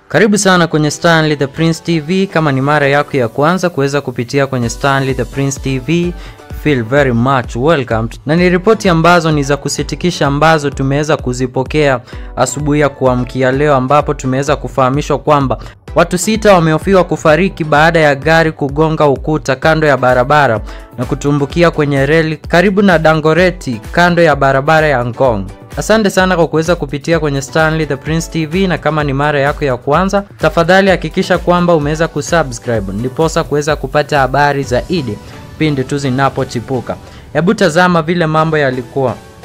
Karibu sana kwenye Stanley the Prince TV. Kama ni mara yako ya kwanza kuweza kupitia kwenye Stanley the Prince TV, feel very much welcome. Na ni ripoti ambazo ni za kusitikisha ambazo tumeweza kuzipokea asubuhi ya kuamkia leo, ambapo tumeweza kufahamishwa kwamba watu sita wamehofiwa kufariki baada ya gari kugonga ukuta kando ya barabara na kutumbukia kwenye reli karibu na Dangoreti kando ya barabara ya Ngong. Asante sana kwa kuweza kupitia kwenye Stanley the Prince TV, na kama ni mara yako ya kwanza, tafadhali hakikisha kwamba umeweza kusubscribe ndiposa kuweza kupata habari zaidi pindi tu zinapochipuka. Hebu tazama vile mambo yalikuwa.